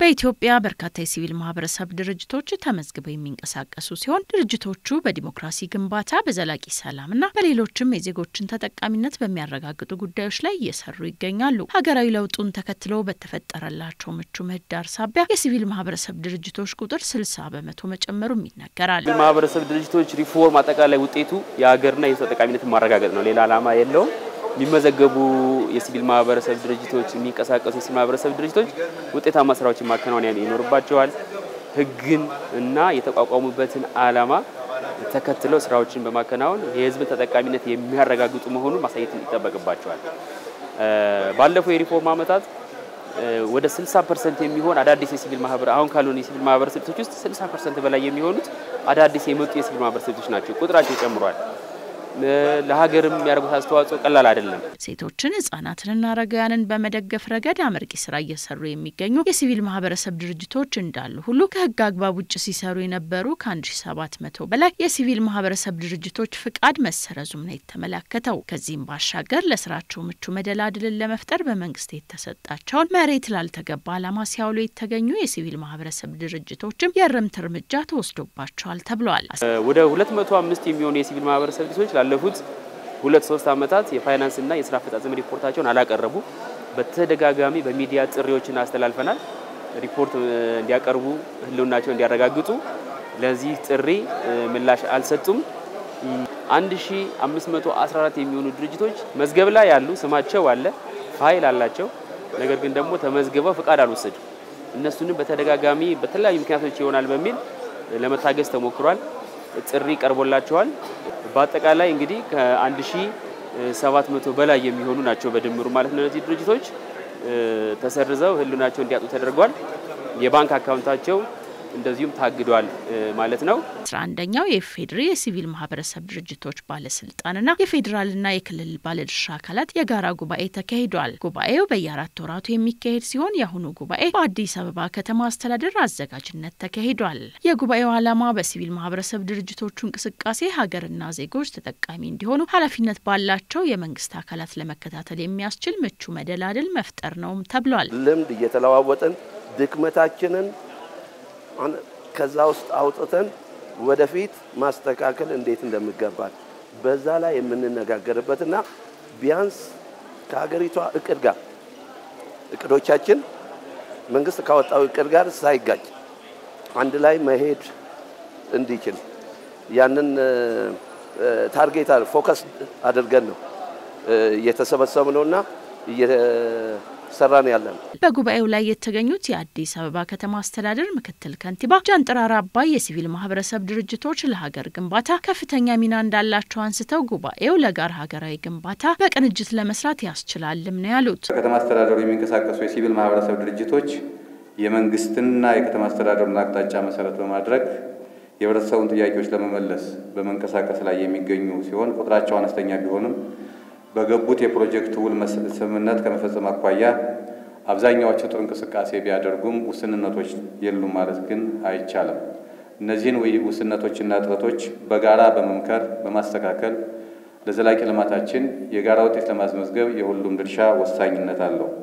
በኢትዮጵያ በርካታ የሲቪል ማህበረሰብ ድርጅቶች ተመዝግበው የሚንቀሳቀሱ ሲሆን ድርጅቶቹ በዲሞክራሲ ግንባታ፣ በዘላቂ ሰላምና በሌሎችም የዜጎችን ተጠቃሚነት በሚያረጋግጡ ጉዳዮች ላይ እየሰሩ ይገኛሉ። ሀገራዊ ለውጡን ተከትሎ በተፈጠረላቸው ምቹ ምህዳር ሳቢያ የሲቪል ማህበረሰብ ድርጅቶች ቁጥር ስልሳ በመቶ መጨመሩም ይነገራል። ማህበረሰብ ድርጅቶች ሪፎርም አጠቃላይ ውጤቱ የሀገርና የህዝብ ተጠቃሚነትን ማረጋገጥ ነው። ሌላ ዓላማ የለውም። የሚመዘገቡ የሲቪል ማህበረሰብ ድርጅቶች የሚንቀሳቀሱ የሲቪል ማህበረሰብ ድርጅቶች ውጤታማ ስራዎችን ማከናወን ይኖርባቸዋል። ህግን እና የተቋቋሙበትን ዓላማ ተከትለው ስራዎችን በማከናወን የህዝብን ተጠቃሚነት የሚያረጋግጡ መሆኑን ማሳየት ይጠበቅባቸዋል። ባለፈው የሪፎርም ዓመታት ወደ 60 ፐርሰንት የሚሆን አዳዲስ የሲቪል ማህበር አሁን ካሉን የሲቪል ማህበረሰብ ድርጅቶች ውስጥ 60 ፐርሰንት በላይ የሚሆኑት አዳዲስ የመጡ የሲቪል ማህበረሰብ ድርጅቶች ናቸው። ቁጥራቸው ጨምሯል። ለሀገርም የሚያደርጉት አስተዋጽኦ ቀላል አይደለም። ሴቶችን ህጻናትንና አረጋውያንን በመደገፍ ረገድ አመርቂ ስራ እየሰሩ የሚገኙ የሲቪል ማህበረሰብ ድርጅቶች እንዳሉ ሁሉ ከህግ አግባብ ውጭ ሲሰሩ የነበሩ ከ1700 በላይ የሲቪል ማህበረሰብ ድርጅቶች ፍቃድ መሰረዙም ነው የተመላከተው። ከዚህም ባሻገር ለስራቸው ምቹ መደላድልን ለመፍጠር በመንግስት የተሰጣቸውን መሬት ላልተገባ ዓላማ ሲያውሉ የተገኙ የሲቪል ማህበረሰብ ድርጅቶችም የእርምት እርምጃ ተወስዶባቸዋል ተብሏል። ወደ 205 የሚሆኑ የሲቪል ማህበረሰብ ድርጅቶች ላለፉት ሁለት ሶስት ዓመታት የፋይናንስና የስራ አፈጻጸም ሪፖርታቸውን አላቀረቡ። በተደጋጋሚ በሚዲያ ጥሪዎችን አስተላልፈናል። ሪፖርት እንዲያቀርቡ ህልውናቸው እንዲያረጋግጡ። ለዚህ ጥሪ ምላሽ አልሰጡም። 1514 የሚሆኑ ድርጅቶች መዝገብ ላይ ያሉ ስማቸው አለ፣ ፋይል አላቸው። ነገር ግን ደግሞ ተመዝግበው ፍቃድ አልወሰዱ። እነሱንም በተደጋጋሚ በተለያዩ ምክንያቶች ይሆናል በሚል ለመታገዝ ተሞክሯል። ጥሪ ቀርቦላቸዋል። በአጠቃላይ እንግዲህ ከ1700 በላይ የሚሆኑ ናቸው በድምሩ ማለት ነው። እነዚህ ድርጅቶች ተሰርዘው ህልውናቸው እንዲያጡ ተደርጓል። የባንክ አካውንታቸው እንደዚሁም ታግዷል ማለት ነው። አስራ አንደኛው የኢፌዴሪ የሲቪል ማህበረሰብ ድርጅቶች ባለስልጣንና የፌዴራልና የክልል ባለድርሻ አካላት የጋራ ጉባኤ ተካሂዷል። ጉባኤው በየአራት ወራቱ የሚካሄድ ሲሆን የአሁኑ ጉባኤ በአዲስ አበባ ከተማ አስተዳደር አዘጋጅነት ተካሂዷል። የጉባኤው ዓላማ በሲቪል ማህበረሰብ ድርጅቶቹ እንቅስቃሴ ሀገርና ዜጎች ተጠቃሚ እንዲሆኑ ኃላፊነት ባላቸው የመንግስት አካላት ለመከታተል የሚያስችል ምቹ መደላድል መፍጠር ነውም ተብሏል። ልምድ እየተለዋወጥን ድክመታችንን ከዛ ውስጥ አውጥተን ወደፊት ማስተካከል እንዴት እንደሚገባል በዛ ላይ የምንነጋገርበትና ቢያንስ ከሀገሪቷ እቅድ ጋር እቅዶቻችን መንግስት ካወጣው እቅድ ጋር ሳይጋጭ አንድ ላይ መሄድ እንዲችል ያንን ታርጌት ፎከስ አድርገን ነው እየተሰበሰብነውና ሰራን ያለን። በጉባኤው ላይ የተገኙት የአዲስ አበባ ከተማ አስተዳደር ምክትል ከንቲባ ጃንጥራር አባይ የሲቪል ማህበረሰብ ድርጅቶች ለሀገር ግንባታ ከፍተኛ ሚና እንዳላቸው አንስተው ጉባኤው ለጋራ ሀገራዊ ግንባታ በቅንጅት ለመስራት ያስችላልም ነው ያሉት። በከተማ አስተዳደሩ የሚንቀሳቀሱ የሲቪል ማህበረሰብ ድርጅቶች የመንግስትንና የከተማ አስተዳደሩን አቅጣጫ መሰረት በማድረግ የህብረተሰቡን ጥያቄዎች ለመመለስ በመንቀሳቀስ ላይ የሚገኙ ሲሆን ቁጥራቸው አነስተኛ ቢሆንም በገቡት የፕሮጀክት ውል ስምምነት ከመፈጸም አኳያ አብዛኛዎቹ ጥሩ እንቅስቃሴ ቢያደርጉም ውስንነቶች የሉም ማለት ግን አይቻልም። እነዚህን ውስንነቶችና እጥረቶች በጋራ በመምከር በማስተካከል ለዘላቂ ልማታችን የጋራ ውጤት ለማስመዝገብ የሁሉም ድርሻ ወሳኝነት አለው።